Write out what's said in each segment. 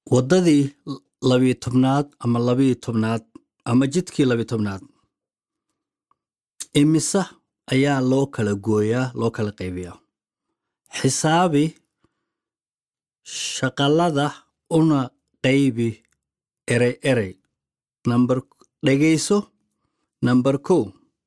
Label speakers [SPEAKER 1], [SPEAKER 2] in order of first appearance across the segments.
[SPEAKER 1] waddadii labiyo tobnaad ama labiyo tobnaad ama jidkii labiyo tobnaad imise ayaa loo kala gooyaa loo kala qaybiyaa xisaabi shaqalada una qaybi erey erey nambar dhegayso nambar kow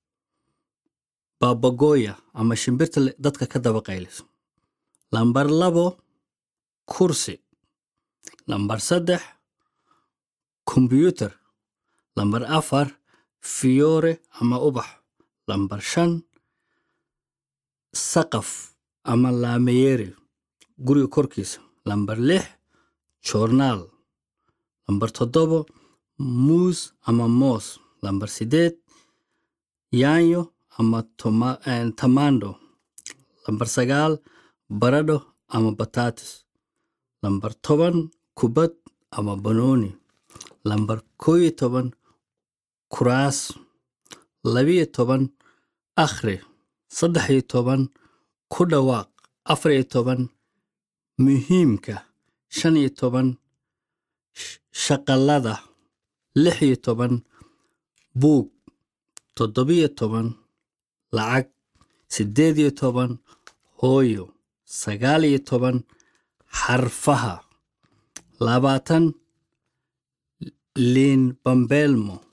[SPEAKER 1] baabagoya ama shimbirta le- dadka ka daba qayliso lambar labo kursi lambar saddex kombyuutar lambar afar fiyoore ama ubax lambar shan saqaf ama laameyeeri guriga korkiisa lambar lix joornaal lambar toddobo muus ama moos lambar sideed yaanyo ama toma- eh, tamando lambar sagaal baradho ama batatis lambar toban kubad ama banooni lambar koo iyo toban kuraas labiyo toban akhri saddex iyo toban ku dhawaaq afar iyo toban muhiimka shan iyo toban sh- shaqalada lix iyo toban buug toddobiyo toban lacag siddeed iyo toban hooyo sagaal iyo toban xarfaha labaatan liin bambeelmo